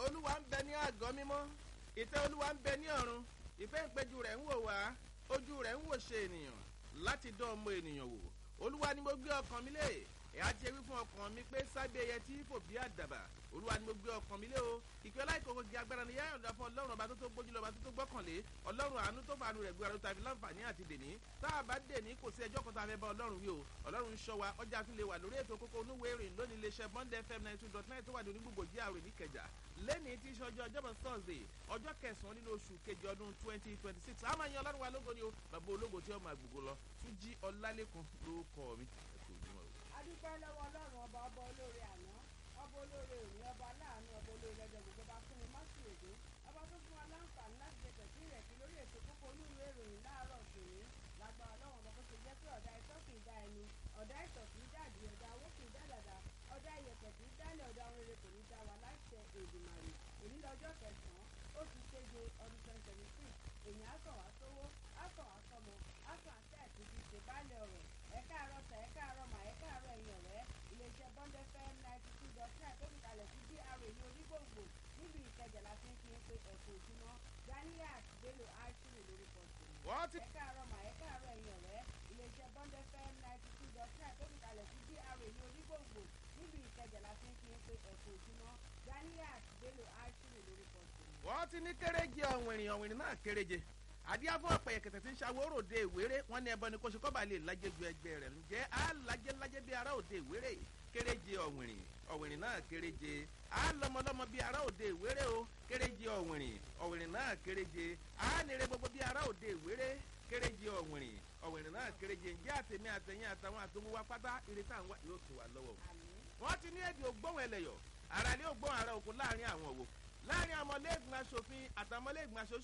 olúwa ń bẹ ní àgọ́ mímọ́ ìtẹ́ olúwa ń bẹ ní ọ̀run ìfẹ́ ìpẹ́jù rẹ̀ ń wò wá ojú rẹ̀ ń wò ṣe ènìyàn láti dán ọmọ ènìyàn wò olúwa ni mo gbé ọkàn mi lé ẹ̀yà ti ewì fún ọkàn mi pé sábẹ́ ẹyẹ tí fò bí àdàbà olúwa ni mo gbé ọkàn mi lé o ìpè láìkókò di agbára ni yáyọ̀ dá fún ọlọ́run ọba tó tó gbójú lọ́ba tó tó gbọ́kànlé ọlọ́run àánú tó fàánú rẹ̀ gbéra ló tàbí láǹfààní àti dèní tá a bá dèní kò sí ẹjọ́ kan tá a fẹ́ bá ọlọ́run wí o ọlọ́run ń ṣọ́ wa ọjà tún lè wà lórí ètò kókó onúwé ìrìn lónìí iléeṣẹ́ bond fm ninety two dot nine tó wà ní onígbògbò jíà rè ní kẹjà lẹ́ni tí í ṣe ọjọ́ ọjọ́bọ̀ thursday ọjọ́ kẹsàn-án nínú oṣù kejì ọdún twenty twenty six a máa yan ọlọ́run wa lógo ni o bàbá ológo tí ó máa gbogbo lọ tún jí ọlálẹ́kùn lórúkọ mi ẹ̀kọ́ ojúmọ́ o. adúpẹ́ lọ́wọ́ ọlọ́run ọba ọba olóore àná ọba olóore òní ọba aláàánú ọba olóore lọ́jọ́ gbogbo bá fún mi má sì èdè ọba tó fún wa láǹfààní láti jẹ tẹ̀sí rẹ̀ kí lórí ètò kókó olúwe ìròyìn láàárọ̀ tòní lágbára ọlọ́run ọba tó ṣe jẹ́ pé ọ̀dà ìtọ́ kì í dá ẹni ọ̀dà ìtọ̀ kì í dàdí ọ̀dà owó kì í dá dàdà ọ̀dà ìyẹ̀pẹ̀ kì í dálẹ̀ ọ̀dà ohun rere kò ní dá wa láìsẹ̀ èdèmàrè èyí lọ́jọ́ kẹsàn-án oṣù keje ọdún twenty twenty six èyí á sàn wá sówó á sàn wá sọmọ á sàn àṣẹ àti ti ṣe báàlẹ̀ ọ̀rọ̀ ẹ káàárọ̀ sà ẹ káàárọ̀ mà ẹ káàárọ̀ ẹ̀yìn ọ̀rẹ́ iléeṣẹ́ bọ́ndẹ́ fẹ́ ninety two dot nine tó fi kalẹ̀ sí dra ní onígbòǹgbò níbi ìkẹjà la fi ń fi ń pe ẹ̀kọ́ ojúmọ́ ganiat bello aishiri lórúkọ tòun. wọ́n ti ẹ káàárọ̀ mà ẹ káàárọ̀ ẹ̀yìn ọ̀rẹ́ iléeṣẹ́ bọ́ndẹ́ fẹ́ ninety two dot nine tó fi kalẹ̀ sí dra ní onígbòǹgbò níbi ìkẹjà la fi ń fi ń pe ẹ̀kọ́ ojúmọ́ ganiat bello aishiri lórúkọ tòun. wọ́n ti ní kéréje ọ̀wìnrìn ọ̀wìnrìn náà kéréje àdíá fún ọ̀pẹ̀ yẹ̀kẹ̀tẹ̀ tí ń ṣàwọ́ òròde ìwéré wọn ní ẹbọ ni kò ṣe kọ́ba lè lajẹ́ ju ẹgbẹ́ rẹ̀ ǹjẹ́ á lajẹ́ lajẹ́ bí ara òde ìwéré kéréje ọ̀wìnrìn ọ̀wìnrìn náà kéréje á lọmọlọmọ bí ara òde ìwéré o kéréje ọ̀wìnrìn ọ̀wìnrìn náà kéréje á nire gbogbo bí ara òde ìwéré kéréje ọ̀wìnrìn ọ̀wìnrìn náà kéréje ǹjẹ́ àtẹ̀mí àtẹ̀yìn àtàwọn àtòwò wa pátá ìrètí àwọn yóò tù wá lọ́wọ́ wọ́n ti ní èdè ògbóhùn ẹlẹ́yọ̀ ara ní ògbóhùn ara òkú láàrin àwọn òwò láàrin ọmọlẹ́gbọ̀n aṣòfin àtàmọ́lẹ́gbọ̀n aṣojú